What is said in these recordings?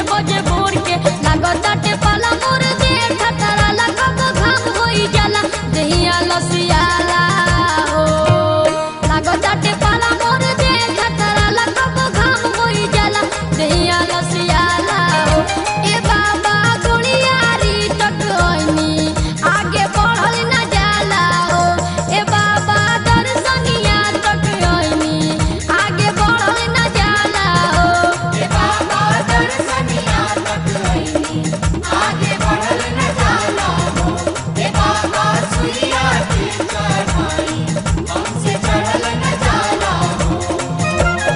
बजे भोर के लागताटे पाला मोर दे खतरा लगब घाम होई जाला दहिया लसियाला हो लागताटे पाला मोर दे खतरा लगब घाम होई जाला दहिया लसियाला हो ए बाबा गुड़ियारी टटोनी आगे बढ़ल न जाला हो ए बाबा दर्शनिया टटोनी आगे बढ़ल न जाला हो ए बाबा दर्शनिया तकैनी आगे बढ़ल न जाला हो ए बाबा सुइया की चढ़ाई हमसे चढ़ल न जाला हो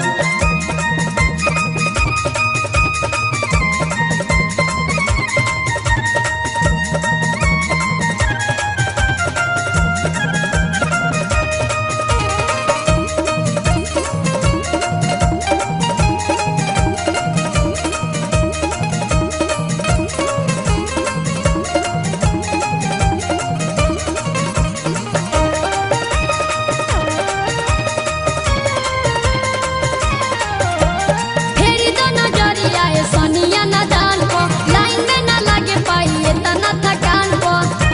फेरी दो नजरिया ए सोनिया ना दान को लाइन में ना लागे पाइए तना थकान को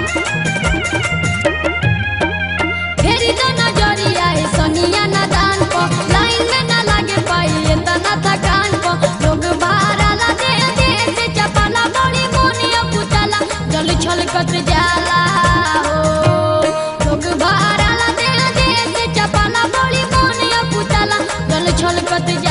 फेरी दो नजरिया ए सोनिया ना दान को लाइन में ना लागे पाइए तना थकान को लोग भाराला दे दे से चपाला बड़ी मोनिया पुतला जल छलकत जाला हो लोग भाराला दे दे से चपाला बड़ी मोनिया पुतला जल छलकत